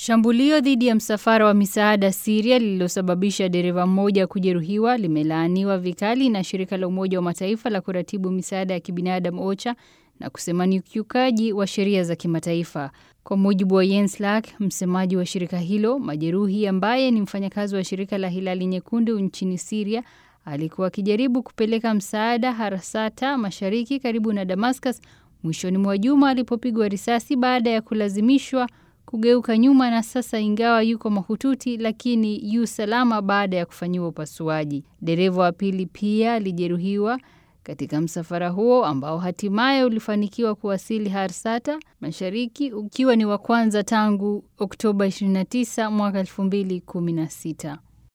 Shambulio dhidi ya msafara wa misaada Syria lililosababisha dereva mmoja kujeruhiwa limelaaniwa vikali na shirika la Umoja wa Mataifa la kuratibu misaada ya kibinadamu OCHA na kusema ni ukiukaji wa sheria za kimataifa. Kwa mujibu wa Jens Laerke, msemaji wa shirika hilo, majeruhi ambaye ni mfanyakazi wa shirika la Hilali Nyekundu nchini Syria alikuwa akijaribu kupeleka msaada Harsata mashariki karibu na Damascus mwishoni mwa juma alipopigwa risasi baada ya kulazimishwa kugeuka nyuma na sasa ingawa yuko mahututi lakini yu salama baada ya kufanyiwa upasuaji. Dereva wa pili pia alijeruhiwa katika msafara huo ambao hatimaye ulifanikiwa kuwasili Harsata mashariki ukiwa ni wa kwanza tangu Oktoba 29 mwaka 2016.